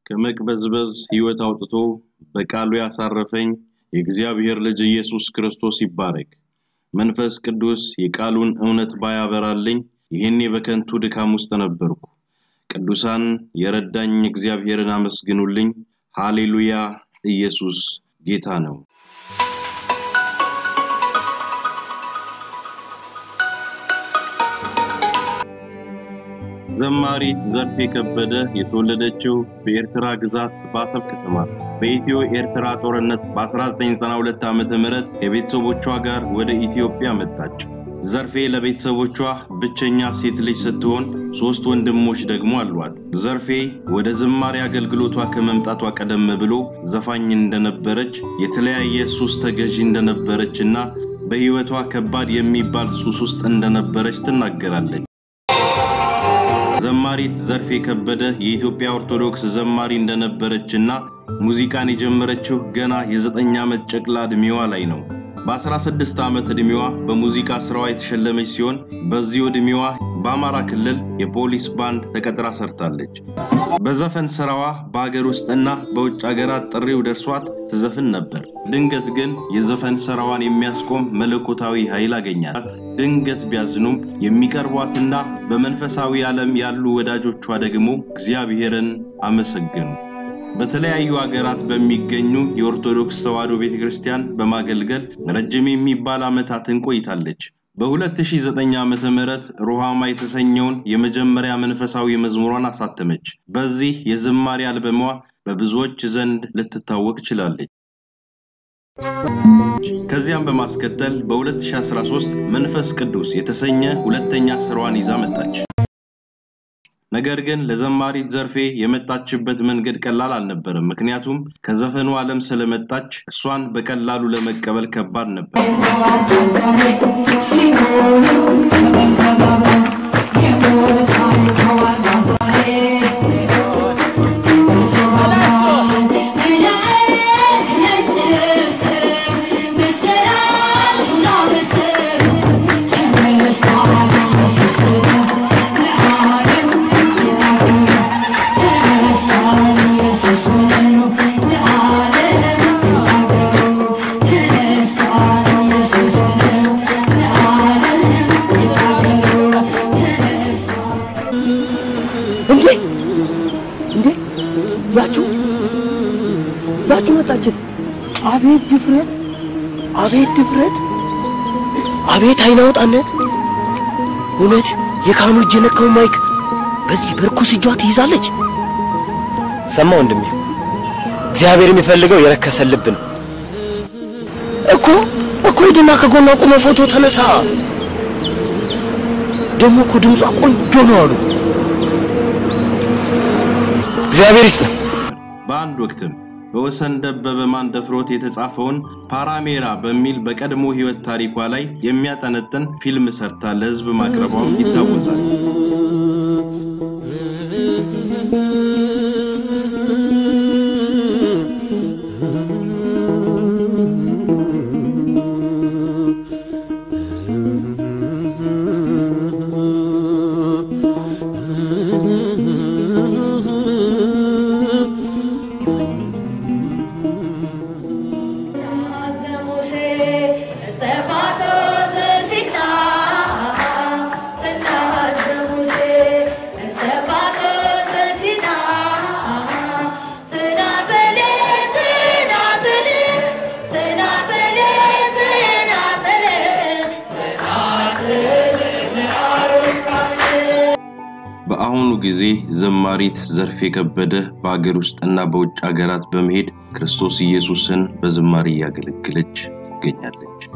ከመቅበዝበዝ ሕይወት አውጥቶ በቃሉ ያሳረፈኝ የእግዚአብሔር ልጅ ኢየሱስ ክርስቶስ ይባረክ። መንፈስ ቅዱስ የቃሉን እውነት ባያበራልኝ ይህኔ በከንቱ ድካም ውስጥ ነበርኩ። ቅዱሳን የረዳኝ እግዚአብሔርን አመስግኑልኝ። ሃሌሉያ! ኢየሱስ ጌታ ነው። ዘማሪት ዘርፌ ከበደ የተወለደችው በኤርትራ ግዛት በአሰብ ከተማ በኢትዮ ኤርትራ ጦርነት በ1992 ዓ.ም ከቤተሰቦቿ ጋር ወደ ኢትዮጵያ መጣች። ዘርፌ ለቤተሰቦቿ ብቸኛ ሴት ልጅ ስትሆን ሶስት ወንድሞች ደግሞ አሏት። ዘርፌ ወደ ዝማሬ አገልግሎቷ ከመምጣቷ ቀደም ብሎ ዘፋኝ እንደነበረች፣ የተለያየ ሱስ ተገዢ እንደነበረች እና በሕይወቷ ከባድ የሚባል ሱስ ውስጥ እንደነበረች ትናገራለች። ዘማሪት ዘርፌ ከበደ የኢትዮጵያ ኦርቶዶክስ ዘማሪ እንደነበረች እና ሙዚቃን የጀመረችው ገና የዘጠኝ ዓመት ጨቅላ ዕድሜዋ ላይ ነው። በ16 ዓመት ዕድሜዋ በሙዚቃ ስራዋ የተሸለመች ሲሆን በዚሁ ዕድሜዋ በአማራ ክልል የፖሊስ ባንድ ተቀጥራ ሰርታለች። በዘፈን ስራዋ በሀገር ውስጥና በውጭ ሀገራት ጥሪው ደርሷት ትዘፍን ነበር። ድንገት ግን የዘፈን ስራዋን የሚያስቆም መለኮታዊ ኃይል አገኛት። ድንገት ቢያዝኑም የሚቀርቧትና በመንፈሳዊ ዓለም ያሉ ወዳጆቿ ደግሞ እግዚአብሔርን አመሰገኑ። በተለያዩ ሀገራት በሚገኙ የኦርቶዶክስ ተዋሕዶ ቤተክርስቲያን በማገልገል ረጅም የሚባል ዓመታትን ቆይታለች። በ2009 ዓ.ም ሩሃማ የተሰኘውን የመጀመሪያ መንፈሳዊ መዝሙሯን አሳተመች። በዚህ የዝማሬ አልበሟ በብዙዎች ዘንድ ልትታወቅ ችላለች። ከዚያም በማስከተል በ2013 መንፈስ ቅዱስ የተሰኘ ሁለተኛ ስራዋን ይዛ መጣች። ነገር ግን ለዘማሪት ዘርፌ የመጣችበት መንገድ ቀላል አልነበረም። ምክንያቱም ከዘፈኑ ዓለም ስለመጣች እሷን በቀላሉ ለመቀበል ከባድ ነበር። እንዴ እንዴ ያችሁ ያችሁ መጣችን። አቤት ድፍረት! አቤት ድፍረት! አቤት አይናውጣነት! እውነት የካህኑ እጅ የነካው ማይክ በዚህ በርኩስ እጇ ትይዛለች። ሰማ ወንድሜ፣ እግዚአብሔር የሚፈልገው የረከሰ ልብ ነው። እኮ እኮ ሂድና ከጎኗ ቆመ ፎቶ ተነሳ። ደግሞ እኮ ድምጿ ቆንጆ ነው አሉ። እግዚአብሔር ይስጥ። በአንድ ወቅትም በወሰን ደበበ ማንደፍሮት የተጻፈውን ፓራሜራ በሚል በቀድሞ ሕይወት ታሪኳ ላይ የሚያጠነጥን ፊልም ሰርታ ለሕዝብ ማቅረቧም ይታወሳል። በአሁኑ ጊዜ ዘማሪት ዘርፌ ከበደ በሀገር ውስጥና በውጭ ሀገራት በመሄድ ክርስቶስ ኢየሱስን በዝማሬ እያገለገለች ትገኛለች።